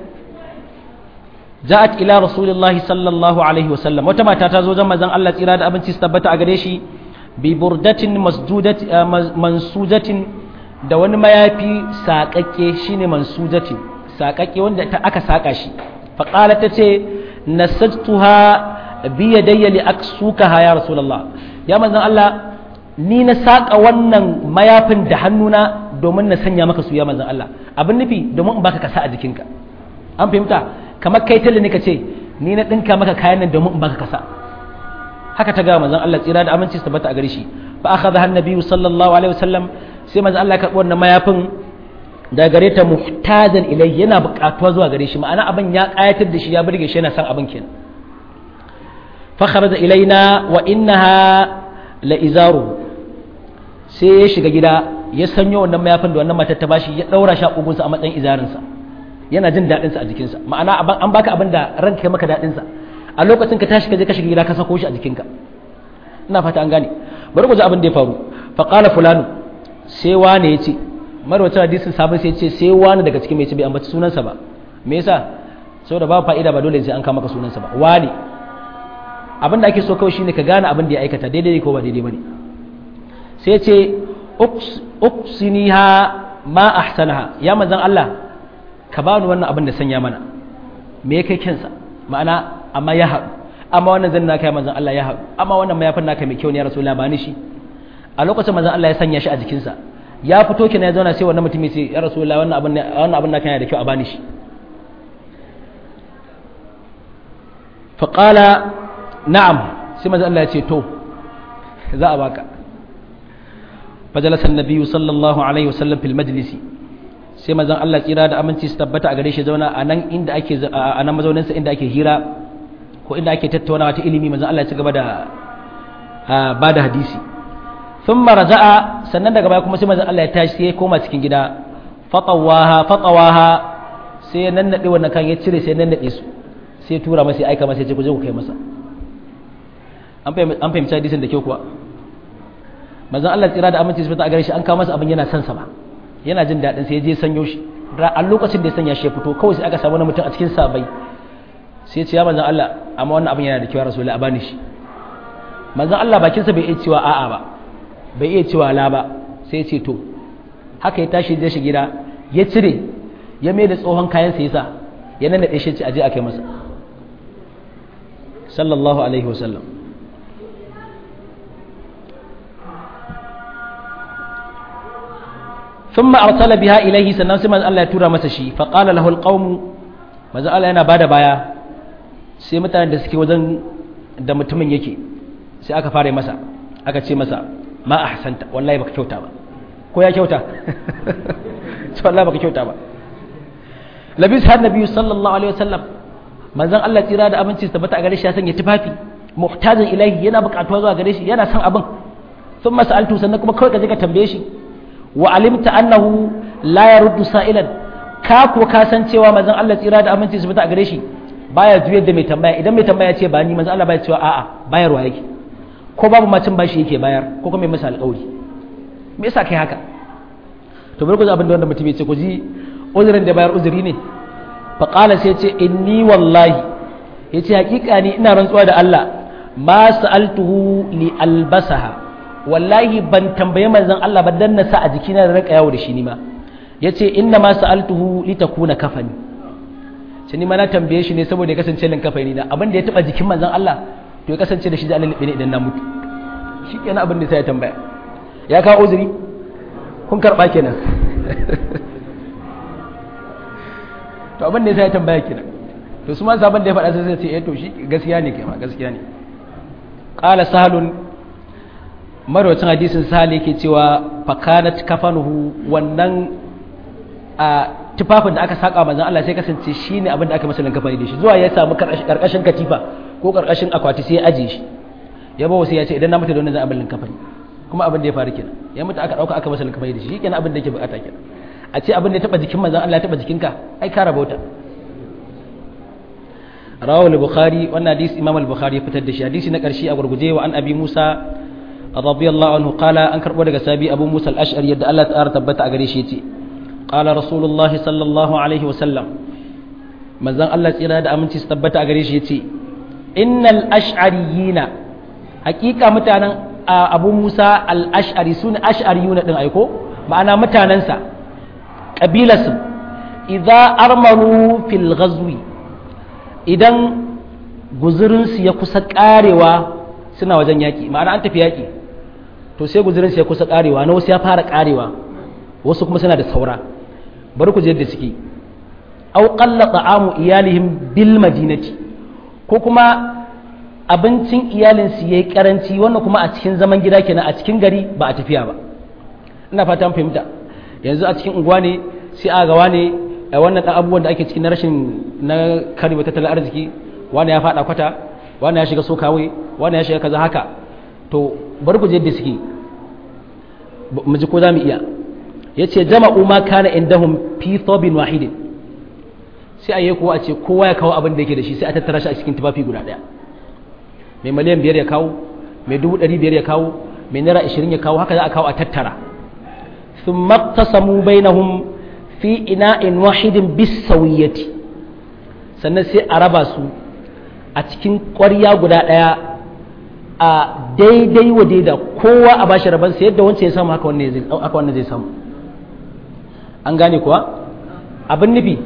Speaker 1: ja'at ila rasulillahi sallallahu alaihi wasallam wata mata ta zo zan manzon Allah tsira da abinci su tabbata a gare shi bi burdatin masjudat mansujatin da wani mayafi saƙaƙe shine mansujatin saƙaƙe wanda aka saƙa shi faƙala ta ce nasajtuha biya dayya li aksukaha ya rasulullah ya manzon Allah ni na saƙa wannan mayafin da hannuna domin na sanya maka su ya manzon Allah abin nufi domin in baka kasa a jikinka an fahimta kamar kai talla ne ka ce ni na ɗinka maka kayan nan domin in baka kasa haka ta ga manzon Allah tsira da aminci su tabbata a gare shi fa akhadha an-nabiyyu sallallahu alaihi wasallam sai manzon Allah ya karɓi wannan mayafin da gare ta muhtajan ilai yana buƙatuwa zuwa gare shi ma'ana abin ya ƙayatar da shi ya burge shi yana son abin kenan fa kharaja ilaina wa innaha la izaru sai ya shiga gida ya sanyo wannan mayafin da wannan matar ta bashi ya daura shi a kugunsa a matsayin izarinsa yana jin daɗin sa a jikinsa ma'ana an baka abin da ranka ya maka daɗin sa a lokacin ka tashi ka je ka shiga gida ka sako shi a jikinka ina fata an gane bari ku ji abin da ya faru fa qala fulanu sai wane ya ce marwacin hadisin sabon sai ce sai wani daga cikin mai ce bai ambaci sunansa ba me yasa saboda ba fa'ida ba dole sai an kama ka sunansa ba wani abin da ake so kawai shine ka gane abin da ya aikata daidai ne ko ba daidai bane sai ce uqsiniha ma ahsanaha ya manzon Allah ka bani wannan abin da sanya mana me ya kai kinsa ma'ana amma ya haɗu amma wannan zan naka ya manzon Allah ya haɗu amma wannan mayafin naka mai kyau ne ya rasulullah ba ni shi a lokacin manzon Allah ya sanya shi a jikinsa ya fito kina ya zauna sai wannan mutum ya ce ya rasulullah wannan abin wannan abin naka yana da kyau a bani shi fa qala na'am sai manzon Allah ya ce to za a baka fajalasa annabiyyu sallallahu alaihi wasallam fil majlisi sai manzon Allah tsira da aminci su tabbata a gare shi zauna a nan inda ake a nan mazaunin sa inda ake hira ko inda ake tattaunawa ta ilimi manzon Allah ya ci gaba da ba da hadisi thumma raja'a sannan daga baya kuma sai manzon Allah ya tashi sai ya koma cikin gida fatawaha fatawaha sai ya nannade wannan kan ya cire sai ya nannade su sai ya tura masa ya aika masa ya ce ku je ku kai masa an fahimci hadisin da kyau kuwa manzon Allah tsira da aminci sifata a gare shi an kawo masa abin yana son sa ba yana jin daɗin sai ya je sanyo shi a lokacin da ya sanya shi ya fito kawai sai aka samu wani mutum a cikin sabai sai ya ce ya manzon Allah amma wannan abin yana da kyau rasulullahi a bani shi manzon Allah bakinsa bai iya cewa a'a ba bai iya cewa la ba sai ya ce to haka ya tashi da shi gida ya cire ya mai da tsohon kayan sa yasa ya nannaɗe shi ce aje a kai masa sallallahu alaihi wasallam ثم أرسل بها إليه سنن سمن الله يتورى masa shi فقال له القوم manzo Allah yana bada baya sai mutanen da suke wajen da mutumin yake sai aka fara masa aka ce masa ma ahsanta wallahi baka kyauta ba ko ya kyauta ce wallahi baka kyauta ba labis har nabi sallallahu alaihi wasallam manzon Allah tsira da aminci su tabbata a gare shi ya sanya tufafi muhtajin ilahi yana buƙatuwa zuwa gare shi yana son abin sun sa'altu sannan kuma kawai ka je ka tambaye shi wa alimta annahu la yaruddu sa'ilan ka ko ka san cewa manzon Allah tsira da aminci su fita a gare shi baya juyar da mai tambaya idan mai tambaya ce ba ni manzon Allah baya cewa a'a bayarwa yake ko babu macin bashi yake bayar ko kuma mai masa alƙawari me yasa kai haka to bari ku ji abin da wanda mutum ya ce ku ji uzurin da bayar uzuri ne fa qala sai ce inni wallahi yace hakika ni ina rantsuwa da Allah ma sa'altuhu li albasaha wallahi ban tambaye manzon Allah ba dan na sa a jikina da raka yawo da shi ni ma yace inna ma sa'altuhu li takuna kafani sai ni ma na tambaye shi ne saboda ya kasance lin kafani na abin da ya taba jikin manzon Allah to ya kasance da shi da Allah ne idan na mutu shikenan abin da sai ya tambaya ya kawo uzuri kun karba kenan to abin da sai ya tambaya kenan to su ma sabon da ya faɗa sai sai ce eh to shi gaskiya ne kai ma gaskiya ne qala sahlun marwacin hadisin sahal yake cewa fakanat kafanuhu wannan a tufafin da aka saka manzon Allah sai kasance shine abin da aka masa kafani da shi zuwa ya samu karkashin katifa ko karkashin akwati sai ya aje shi ya bawo sai ya ce idan na mutu da wannan zan abin kafani kuma abin da ya faru kenan ya mutu aka dauka aka masa kafani da shi kenan abin da yake bukata kenan a ce abin da ya taba jikin manzon Allah ya taba jikinka ai ka rabauta rawal bukhari wannan hadisi imam al-bukhari ya fitar da shi hadisi na karshe a gurguje wa an abi musa radiyallahu anhu qala an karbo daga sabi abu musa al-ash'ari yadda Allah ta'ala tabbata a gare shi yace qala rasulullahi sallallahu alaihi wa sallam manzon Allah tsira da aminci su tabbata a gare shi yace innal ash'ariyina hakika mutanen abu musa al-ash'ari sun ash'ariyuna din aiko ma'ana mutanansa kabilarsu idza armaru fil ghazwi idan guzurinsu ya kusa karewa suna wajen yaƙi ma'ana an tafi yaƙi to sai guzurinsu ya kusa karewa na wasu ya fara karewa wasu kuma suna da saura bari ku je yadda suke au qalla ta'amu iyalihim bil madinati ko kuma abincin iyalinsu yayi karanci wannan kuma a cikin zaman gida kenan a cikin gari ba a tafiya ba ina fata fahimta yanzu a cikin unguwa ne sai a gawa ne a wannan ɗan abubuwan da ake cikin na rashin na karewa tattalin arziki wani ya faɗa kwata wani ya shiga so kawai wani ya shiga kaza haka to bari ku je da suke mu ji ko za mu iya ya ce jama'u ma kana indahum fi thobin wahidin sai a yi kuwa a ce kowa ya kawo abin da yake da shi sai a tattara shi a cikin tufafi guda ɗaya mai miliyan biyar ya kawo mai dubu ɗari biyar ya kawo mai naira ashirin ya kawo haka za a kawo a tattara sun maktasamu bainahum fi ina'in wahidin bisawiyati sannan sai a raba su a cikin ƙwarya guda ɗaya a daidai wa daida kowa a bashi rabansa yadda wancan ya samu haka wannan zai samu an gane kuwa abin nufi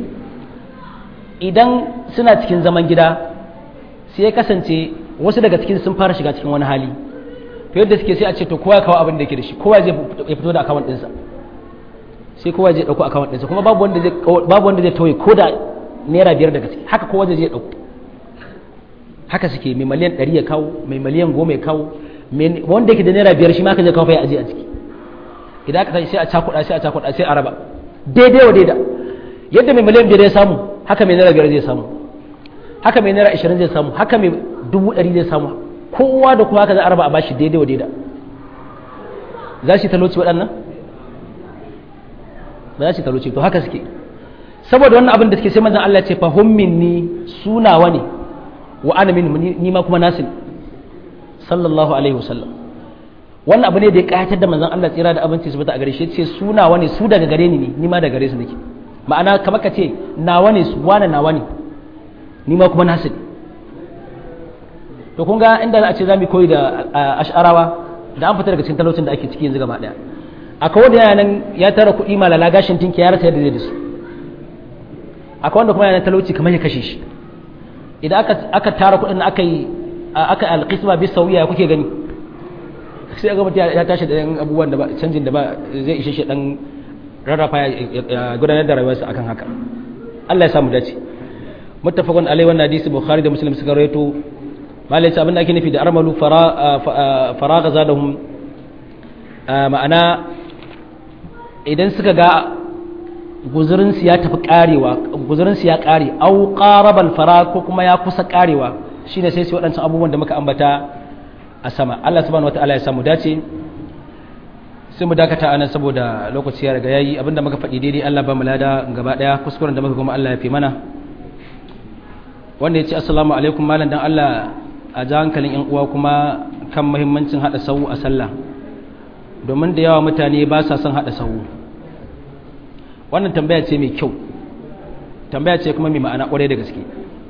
Speaker 1: idan suna cikin zaman gida sai ya kasance wasu daga cikin sun fara shiga cikin wani hali to yadda suke sai a ce to kowa ya kawo abin da yake da shi kowa zai ya fito da akawun ɗinsa sai kowa zai ɗauko akawun ɗinsa kuma babu wanda zai babu wanda zai tauye ko da naira biyar daga ciki haka kowa zai ɗauko haka suke mai miliyan ɗari ya kawo mai miliyan goma ya kawo wanda yake da naira biyar shi ma ka zai kawo fa ya aje a ciki idan aka tashi sai a cakuɗa sai a cakuɗa sai a raba daidai wa daida yadda mai miliyan biyar ya samu haka mai naira biyar zai samu haka mai naira ashirin zai samu haka mai dubu ɗari zai samu kowa da kowa haka za a raba a bashi daidai wa daida za shi talauci waɗannan ba za su talauci to haka suke saboda wannan abin da suke sai manzon Allah ce fa hum minni sunawa ne wa ana min ni ma kuma nasin sallallahu alaihi wasallam wannan abu ne da ya kayatar da manzon Allah tsira da abinci su bata a gare shi ce su nawa ne su daga gare ni ne ni ma daga gare su nake ma'ana kamar ka ce nawa ne su wane nawa ne ni ma kuma nasu ne to kun ga inda a ce za mu koyi da ash'arawa da an fita daga cikin talaucin da ake ciki yanzu gaba daya akwai wanda yana nan ya tara kuɗi malala gashin tinki ya rasa yadda zai da su akwai wanda kuma yana talauci kamar ya kashe shi idan aka aka tara kuɗin aka yi aka alqisma bi sawiya kuke gani sai ga mutum ya tashi da yan abubuwan da ba canjin da ba zai ishe shi dan rarrafa ya gudanar da rayuwarsa akan haka Allah ya samu dace muttafaqun alai wannan hadisi bukhari da muslim suka rawaito malai abin da ake nufi da armalu faraga zadahum ma'ana idan suka ga guzurinsu ya tafi karewa guzurinsu ya kare au qarabal fara ko kuma ya kusa karewa shine sai su waɗancan abubuwan da muka ambata a sama Allah subhanahu wataala ya samu dace sai mu dakata anan saboda lokaci ya riga yayi abinda muka faɗi daidai Allah ba mu lada gaba daya kuskuren da muka kuma Allah ya fi mana wanda ya ce assalamu alaikum malam dan Allah a ji hankalin yan uwa kuma kan muhimmancin hada sahu a sallah domin da yawa mutane ba sa son hada sahu wannan tambaya ce mai kyau tambaya ce kuma mai ma'ana kwarai da gaske